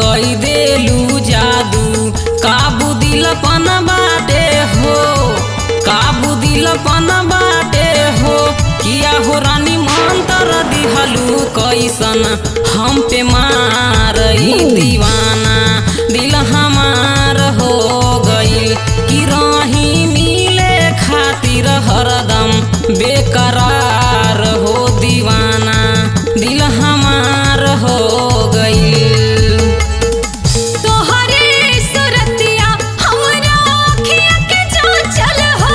कई देलू जादू काबू दिलपन बाटे हो काबू दिलपन बाटे हो किया हो रानी मंत्र दिहलू कैसन हम पे मारई दीवाना दिल हमार हो गईल कि रही मिले खातिर हरदम बेकरार हो दीवाना दिल हमार हो गईल तोहरे सुरतिया हमरा अखिया के चंचल हो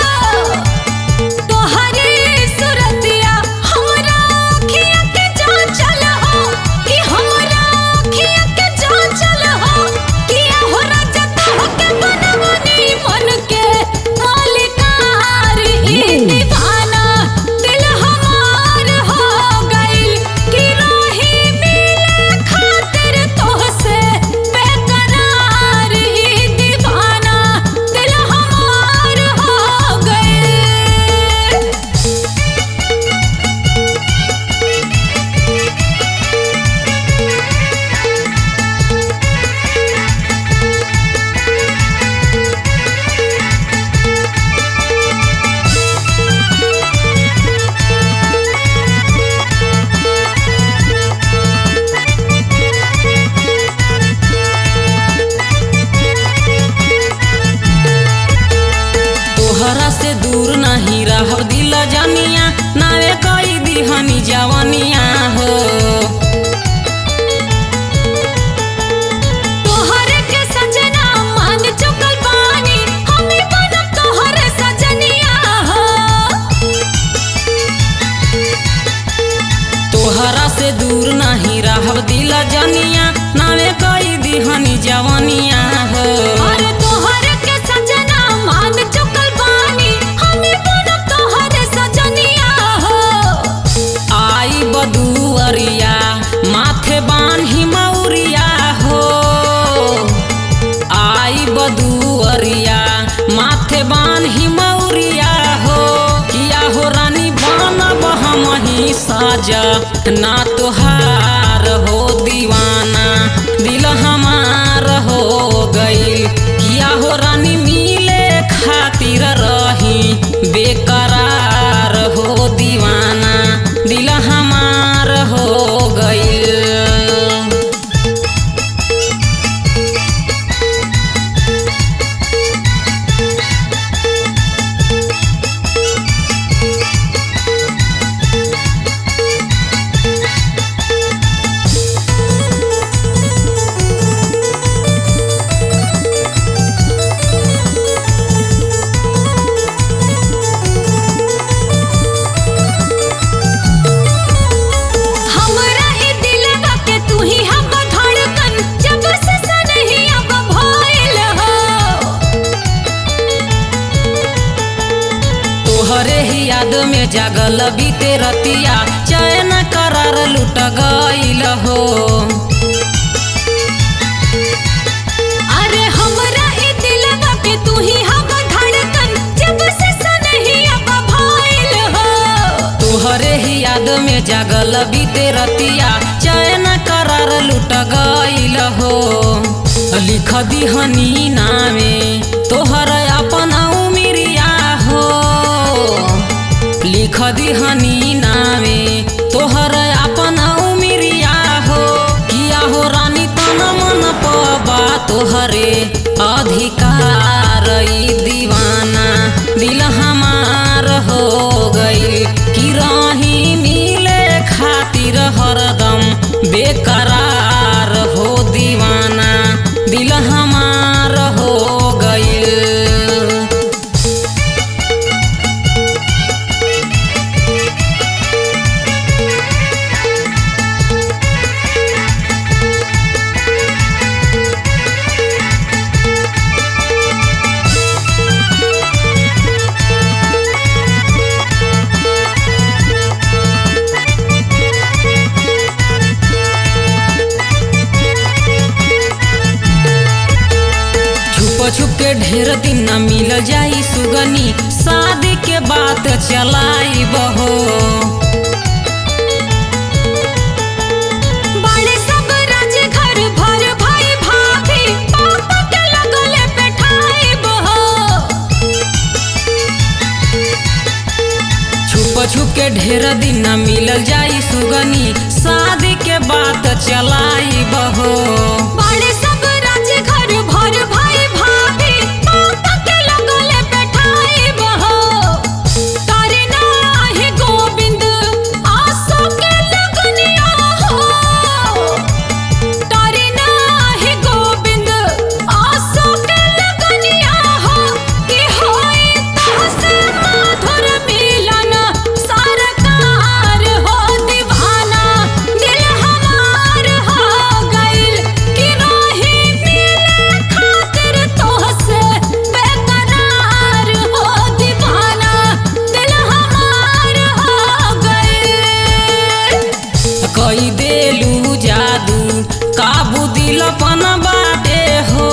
तोहरे सुरतिया हमरा अखिया के चंचल हो कि हमरा अखिया के चंचल हो कि हो रजत हो के बनवनी मन के मालिकार ई दीवाना दिल हमार हो गइल कि रही मिले खातिर तोहसे बेकरार ई दीवाना दिल हमार हो गइल तोहरा से दूर नहीं रह दिल जानिया नावे कई दिहनी जवनिया हो तोहरे के सजना मान चुकल बानी हमें बनब तोहरे सजनिया हो तोहरा से दूर नहीं रह दिल जानिया नावे कई दिहनी जवनिया हो अरे तोहरे के सजना मान चुकल बानी हमें बनब तोहरे सजनिया हो आई बदुअरिया माथे बान्ही मौरिया हो आई बदुअरिया माथे बान्ही मौरिया हो किया हो रानी बनब हम ही साजा ना तोहार हो दीवाना दिल हमार हो गईल किया हो रानी मिले खातिर रही बेकरार हो दीवाना दिल हमार हो गईल हमरा ई दिलवा के तू ही हम धड़कन जब से सनही अब भइल हो तोहरे ही याद में जागल बीते रतिया चैन करार लुट गईल हो अरे हमरा ई दिलवा के तू ही हम धड़कन जब से सनही अब भइल हो तोहरे ही याद में जागल बीते रतिया चैन करार लुट गईल हो लिख दिहनी नामे तोहर अपन उमिरिया हो लिख दिहनी नामे तोहर अपन उमिरिया हो किया हो रानी तन मन पबा तोहरे अधिकार ई दीवाना दिल हमार हो गई कि रही मिले खातिर हरदम बेकरार हो दीवाना दिल हमार हो गईल छुप के ढेर दिन न मिल जाई सुगनी शादी के बात चलाई बहो बड़े सब राज घर भर सुगनी शादी के बात चलाई बहो बड़े सब राज घर भर भाई भाभी पापा के लगले बैठाई बहो तारे नाही गोविंद आसो के लगनिया हो तारे नाही गोविंद आसो के लगनिया हो कि होई तहसे माधुर मिलन सरकार हो दीवाना दिल हमार हो गइल कि रही मिले खातिर तोहसे बेकरार हो दीवाना दिल हमार हो गइल कई देलू जादू काबू दिलपन बाटे हो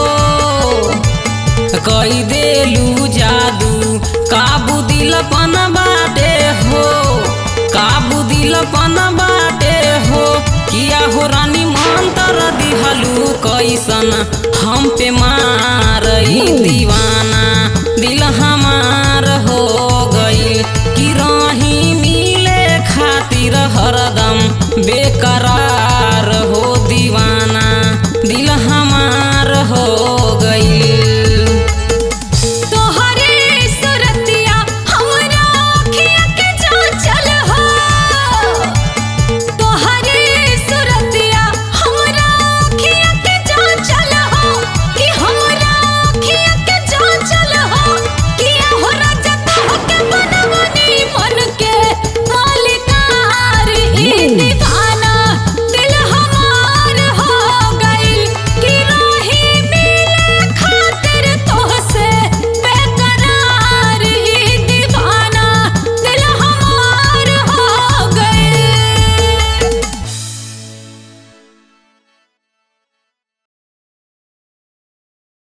कई देलू जादू काबू दिलपन बाटे हो काबू दिलपन बाटे हो किया हो रानी मंत्र दिहलू कैसन हम पे मारई दीवाना दिल हमार हो गई कि रही मिले खातिर हरदम बेकरार